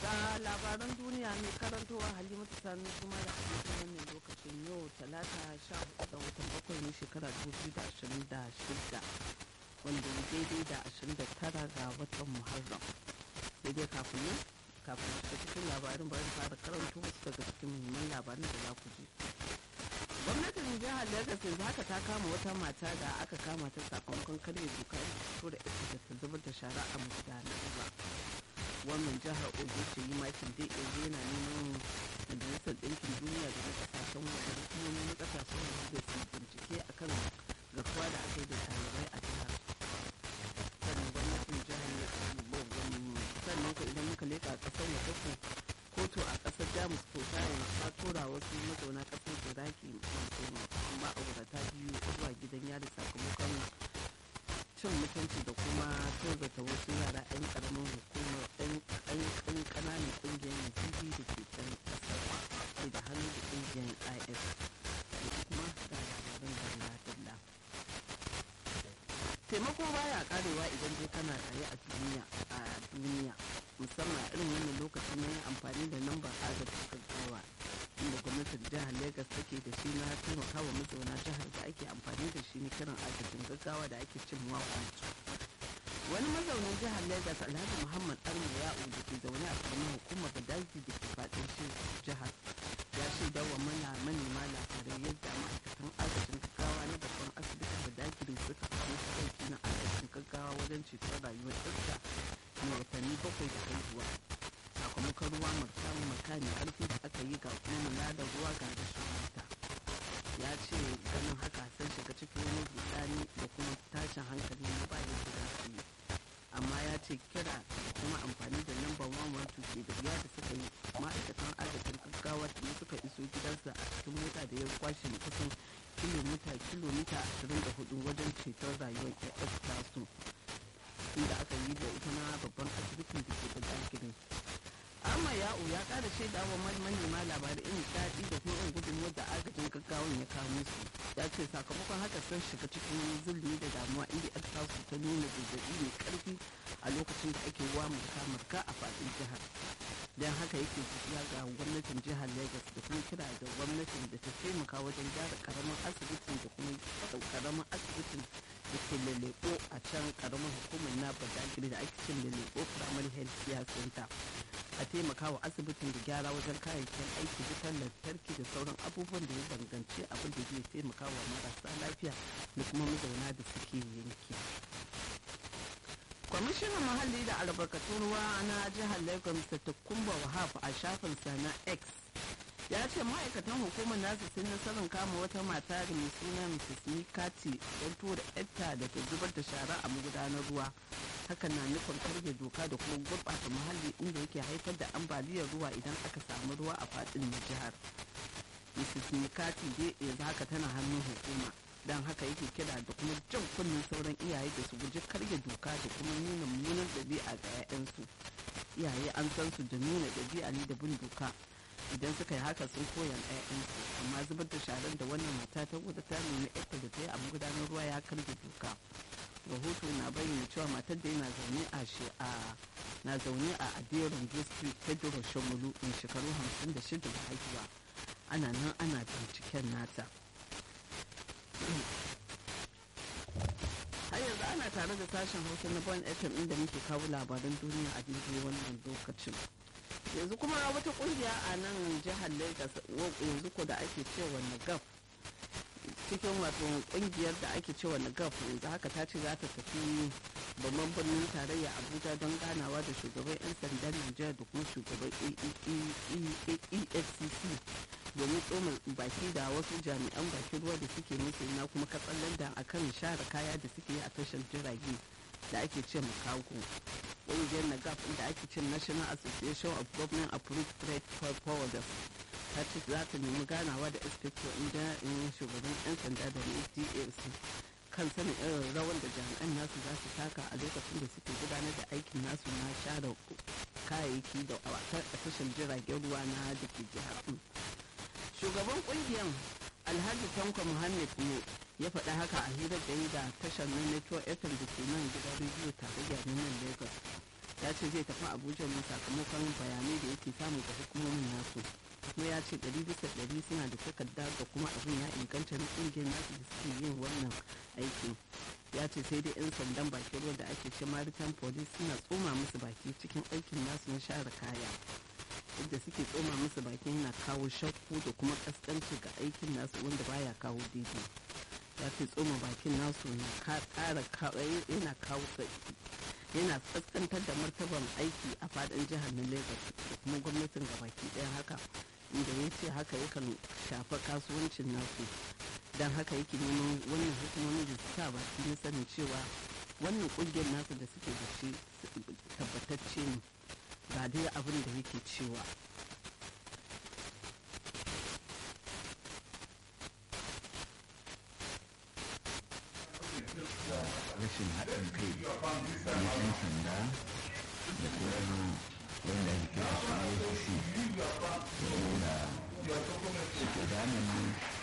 ga labaran duniya mai karantowa halimatu sani kuma da hadisin wannan lokacin yau talata sha hudu ga watan bakwai ne shekara dubu da ashirin da shida wanda ya daidai da ashirin da tara ga watan muharram sai dai kafin nan kafin shiga cikin labarin bari fara karanto wasu daga cikin muhimman labarin da za ku ji gwamnatin jihar lagos yanzu haka ta kama wata mata da aka kama ta sakamakon karya dokar fito da ita da ta zubar da shara a magudanar ruwa wannan jihar ogun ce yi makin dai yanzu yana neman majalisar ɗinkin duniya da na ƙasashen waje da kuma na ƙasashen waje da su bincike akan garkuwa da aka yi da ɗalibai a jihar sannan gwamnatin jihar sannan ku idan muka leƙa ƙasar waje ku kotu a ƙasar jamus ko ta ta tura wasu mazauna ƙasar iraki masu ma'aurata biyu zuwa gidan yari sakamakon cin mutunci da kuma tozata wasu yara 'yan karamin hukumar 'yan kananan kungiyar yazidi da ke can kasar sai da hannu da kungiyar is da kuma da labarin dalla dalla taimako baya karewa idan dai kana raye a duniya a duniya musamman irin wannan lokaci na yin amfani da lambar agajin gaggawa inda gwamnatin jihar lagos take da shi na taimakawa mazauna jihar da ake amfani da shi na kiran agajin gaggawa da ake cin wakwanci wani mazaunin jihar lagos alhaji muhammad arma ya'u da ke zaune a karamin hukumar badagi da ke fadin jihar ya shaida wa mana manema labarai yadda ma'aikatan agajin gaggawa na babban asibitin badagi suka kawo aiki na agajin gaggawa wajen ceton rayuwar ɗarsa mai watanni bakwai da haihuwa sakamakon ruwa martamu makani karfi da aka yi ga kuma da ruwa ga rashin wuta ya ce ganin haka sun shiga cikin wani rudani da kuma tashin hankali na ba yadda za su yi amma ya ce kira da kuma amfani da lambar wamar tuke da wuya da suka yi ma'aikatan agajin gaggawa da suka iso gidansa a cikin mota da ya kwashe kusan kilomita kilomita 24 wajen ceton rayuwar ƴaƴar tasu inda aka yi da ita na babban asibitin da ke da gidan amma ya'u ya kara shaida wa manema labarai irin daɗi da kuma irin gudunmuwar da agajin gaggawan ya kawo musu ya ce sakamakon haka sun shiga cikin zulumi da damuwa inda yar tasu ta nuna zazzabi mai karfi a lokacin da ake wa marka a faɗin jihar don haka yake tafiya ga gwamnatin jihar lagos da kuma kira da gwamnatin da ta taimaka wajen gyara karamin asibitin da kuma karamin asibitin da ke laleko a can karamin hukumar na badagiri da ake cin laleko primary health care center a taimaka wa asibitin da gyara wajen kayayyakin aiki wutar lantarki da sauran abubuwan da ya danganci abin da zai taimaka wa marasa lafiya da kuma mazauna da suke yanki kwamishinan muhalli da albarkatun ruwa na jihar lagos mr kumba wahab a shafinsa na x ya ce ma'aikatan hukumar nasu sun nasarar kama wata mata da mai suna mrs mikati don tura yarta da ta zubar da shara a magudanar ruwa hakan na nufin karge doka da kuma gurɓata muhalli inda yake haifar da ambaliyar ruwa idan aka samu ruwa a faɗin jihar mrs mikati dai yanzu haka tana hannun hukuma don haka yake kira da kuma jan kunnen sauran iyaye da su guji karya doka da kuma nuna mummunan ɗabi'a ga 'ya'yansu iyaye an san su da nuna ɗabi'a ne da bin doka idan suka yi haka sun koyan 'ya'yansu amma zubar da sharar da wannan mata ta gudu ta nuna ita da ta yi a magudanar ruwa ya karya doka rahoto na bayyana cewa matar da yana zaune a shi a na zaune a aderon district pedro shomulu in shekaru 56 da haihuwa ana nan ana binciken nata har yanzu ana tare da sashen hausa na bon fm inda muke kawo labaran duniya a daidai wannan lokacin yanzu kuma wata kungiya a nan jihar lagos yanzu ko da ake cewa nagaf cikin wato kungiyar da ake cewa nagaf yanzu haka ta ce za ta tafi babban birnin tarayya abuja don ganawa da shugaban 'yan sandan nijar da kuma shugaban efcc domin tsoma baki da wasu jami'an bakin ruwa da suke musu na kuma katsallan da akan share kaya da suke yi a tashar jirage da ake ce makago ƙungiyar nagaf da ake ce national association of government approved trade forwarders ta ce za ta nemi ganawa da inspector inda in shugaban 'yan sanda da dafc kan sanin irin rawan da jami'an nasu za su taka a lokacin da suke gudanar da aikin nasu na share kayayyaki da a tashar jiragen ruwa na da ke jihar shugaban kungiyar alhaji tanko muhammad ne ya faɗa haka a hirar da yi da tashar na network fm da ke nan gidan rediyo tarayya na nan lagos ya ce zai tafi abuja ne sakamakon bayanai da yake samu ga hukumomin nasu kuma ya ce ɗari bisa ɗari suna da takarda ga kuma abin ya inganta na ƙungiyar nasu da suke yin wannan aikin ya ce sai dai 'yan sandan bakin ruwa da ake ce maritime police suna tsoma musu baki cikin aikin nasu na share kaya yadda suke tsoma musu baki yana kawo shakku da kuma kaskanci ga aikin nasu wanda baya kawo daidai ya ce tsoma bakin nasu na ƙara yana kawo yana kaskantar da martaban aiki a fadin jihar na lagos da kuma gwamnatin gabaki ɗaya haka inda ya ce haka yakan shafa kasuwancin nasu don haka yake neman wannan hukumomi da su sa baki na sanin cewa wannan kungiyar nasu da suke da shi tabbatacce ne ga dai abin da yake cewa rashin haɗin kai na 'yan sanda da kuma wanda ake kira su AFC wanda suke damun